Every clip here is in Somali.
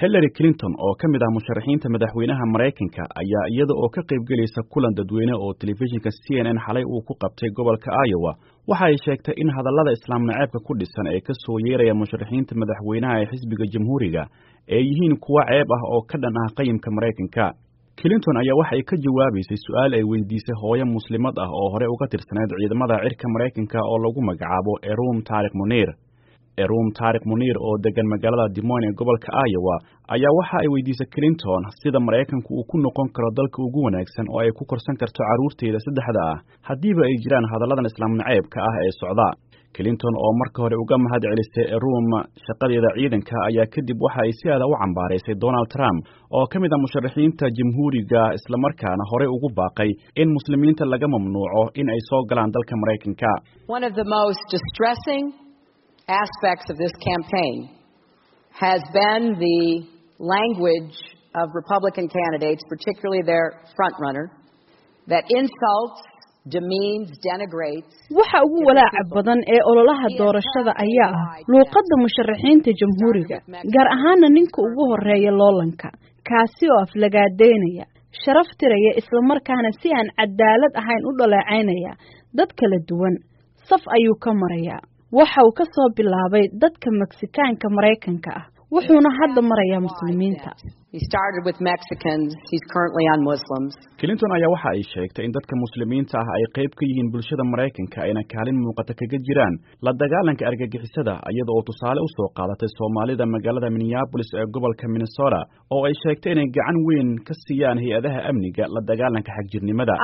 hillary clinton oo ka mid ah musharaxiinta madaxweynaha maraykanka ayaa iyada oo ka qaybgelaysa kulan dadweyne oo telefishinka c n n xalay uu ku qabtay gobolka iowa waxa ay sheegtay in hadallada islaam naceebka ku dhisan ee ka soo yeeraya musharaxiinta madaxweynaha ee xisbiga jamhuuriga ay yihiin kuwa ceeb ah oo ka dhan ah qayimka maraykanka clinton ayaa waxay ka jawaabaysay su-aal ay weydiisay hooyo muslimad ah oo hore uga tirsaneyd ciidamada cirka maraykanka oo lagu magacaabo erum taarikh muniir erum taarikh muniir oo degan magaalada dimoyn ee gobolka iowa ayaa waxa ay weydiisay clinton sida maraykanku uu ku noqon karo dalka ugu wanaagsan oo ay ku korsan karto carruurteeda saddexda ah haddiiba ay jiraan hadalladan islaam naceebka ah ee socda clinton oo marka hore uga mahad celisay erum shaqadeeda ciidanka ayaa kadib waxa ay si aada u cambaaraysay donald trump oo ka mid ah musharaxiinta jamhuuriga islamarkaana horey ugu baaqay in muslimiinta laga mamnuuco in ay soo galaan dalka maraykanka aspects of this campaign has been the language of Republican candidates, particularly their frontrunner, that insults, demeans, denigrates. waxa ugu walaaca badan ee ololaha doorashada ayaa ah luuqadda musharaxiinta jamhuuriga gaar ahaana ninka ugu horeeya loolanka kaasi oo aflagaadeynaya sharaf tiraya islamarkaana si aan cadaalad ahayn u dhaleecaynaya dad kala duwan saf ayuu ka marayaa waxa uu ka soo bilaabay dadka meksikaanka maraykanka ah wuxuuna hadda marayaa muslimiinta clinton ayaa waxa ay sheegtay in dadka muslimiinta ah ay qayb ka yihiin bulshada maraykanka ayna kaalin muuqata kaga jiraan la dagaalanka argagixisada iyada oo tusaale u soo qaadatay soomaalida magaalada minneabolis ee gobolka minnesota oo ay sheegtay inay gacan weyn ka siiyaan hay-adaha amniga la dagaalanka xagjirnimada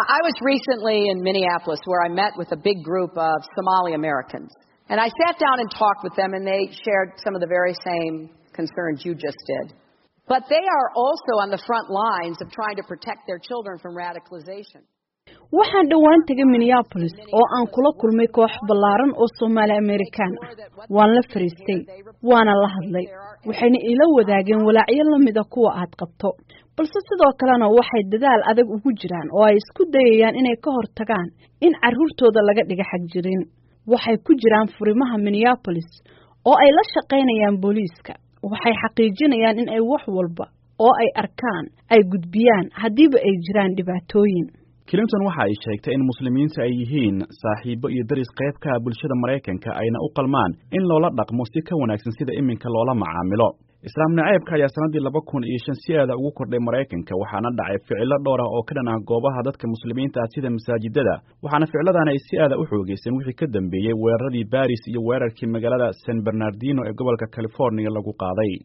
And I sat down and talked with them, and they shared some of the very same concerns you just did. But they are also on the front lines of trying to protect their children from radicalization. waxaan dhowaan tegay minneabolis oo aan kula kulmay koox ballaaran oo soomaali amerikaan ah waan la fariistay waana la hadlay waxayna ila wadaageen walaacyo la mida kuwa aad qabto balse sidoo kalena waxay dadaal adag ugu jiraan oo ay isku dayayaan inay ka hortagaan in carruurtooda laga dhiga xagjirin waxay ku jiraan furimaha minneabolis oo ay la shaqaynayaan booliiska waxay xaqiijinayaan in ay wax walba oo ay arkaan ay gudbiyaan haddiiba ay jiraan dhibaatooyin clinton waxa ay sheegtay in muslimiinta ay yihiin saaxiibo iyo daris qayb ka ah bulshada maraykanka ayna u qalmaan in loola dhaqmo si ka wanaagsan sida iminka loola macaamilo islaam naceebka ayaa sannaddii laba kun iyo shan si aada ugu kordhay maraykanka waxaana dhacay ficilo dhowr ah oo ka dhan ah goobaha dadka muslimiinta ah sida masaajidada waxaana ficiladaana ay si aada u xoogeyseen wixii ka dambeeyey weeraradii baris iyo weerarkii magaalada san bernardino ee gobolka californiya lagu qaaday